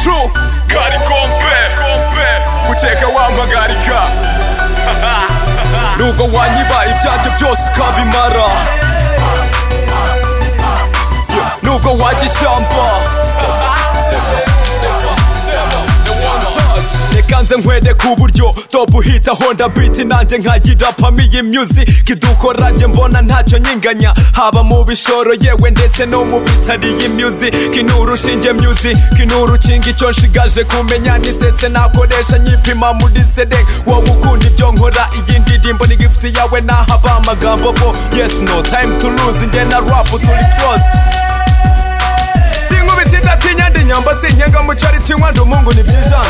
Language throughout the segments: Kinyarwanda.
True Gari kompe Guteka wampagarika Nubwo wanyiba ibyanjye byose ukabimara Nubwo wajya ishyamba Reka nze nkwede ku buryo top uhita honda beat nanjye nkayirapamo iyi music dukoranye mbona ntacyo nyinganya haba mu bishoro yewe ndetse no mu bitari iyi music nturushinge music nturukinga icyo nshigaje kumenya ni sese nakoresha nyipima muri sede wowe ukunda ibyo nkora iyi ndirimbo ni gifuti yawe nahaba amagambo bo yes no time to lose njye na rap turi close Inkubiti idatinya ndi nyamba sinkenga mu cyari tinywa ndi umungu ni byijanga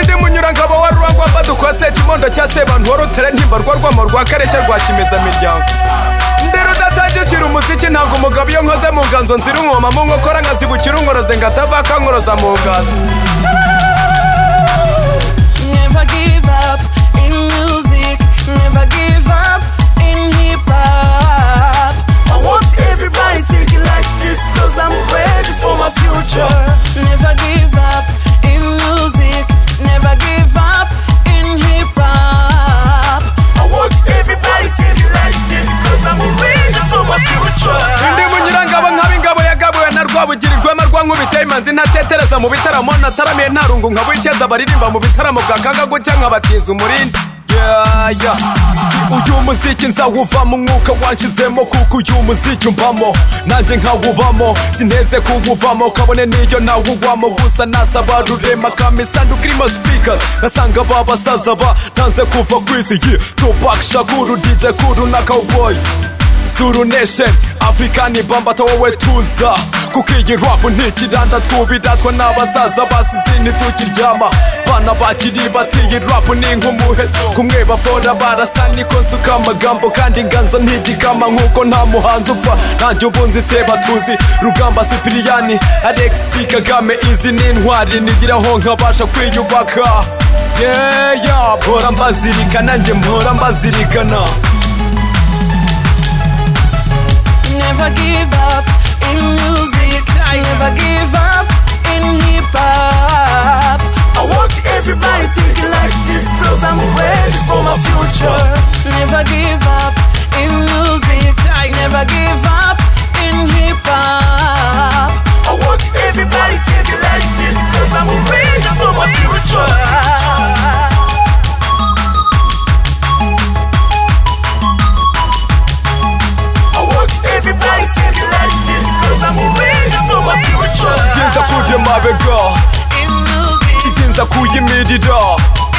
indi munyura ngabo wa rwangwa badukose kimondo cya sebantuwarutere ntimbarwa rwamo rwa kareshya rwa kimezamiryango ndi rudatangikira umuziki ntabwo umugabo iyo nkoze mu nganzo nzira umwoma mu nkokora nkazibukira unkoroze ngatavaka nkoroza mu nganzo Never give up in music, never give up in hip hop. I want everybody take it like this, cause I'm ready for my future. Never give up in music, never give up in hip hop. I want everybody take it like this, cause I'm ready for my Ndi future. munyurangabo nkaba ingabo yagabuwe na Rwabugiri rwema rwa nkubite imanzi ntatetereza mu bitaramo nataramiye ntarungu nkabikeza abaririmba mu bitaramo bwakanga gucya nkabatiza umurindi Yeah, yeah. uyu muziki nzawuvamo umwuka wanshizemo kuko uyu muziki umbamo nanjye nkawubamo sineze kuwuvamo kabone n'iyo nawugwamo gusa nasaba rurema kamisandu kirimo speakers ngasanga ba basaza ba ntanze kuva ku isi yeah. Tupac Shakur DJ Kuru na Cowboy Zuru Nation African ibamba wowe tuza Kuko iyi rap ntikiranda twubiratwa n'abasaza basize ntitukiryama Bana bakiri bati iyi rap ni nk'umuheto Kumwe bafora barasa niko nsuka amagambo Kandi nganzo ntigikama nkuko nta muhanzi upfa Nanjye ubunzi se batuzi Rugamba Sipiriyani Alexis Kagame Izi ni intwari nigiraho nkabasha kwiyubaka Yeah, yeah, mpora mbazirikana njye mpora mbazirikana Never give up in music. Never give up in hip hop. I want everybody thinking like this, cause I'm ready for my future. Never give up in music. Never give up in hip hop. I want everybody thinking like this, cause I'm ready for my future. I want everybody thinking like this, cause I'm ready for my future. Sitinza kurya amabega In music, sitinza kuyimirira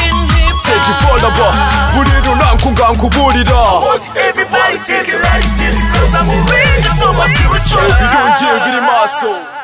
in hip teka ifonaba buri runanka ungankuburira Everybody thinking like this, cause I'm ready for my future. ibirungiye biri maso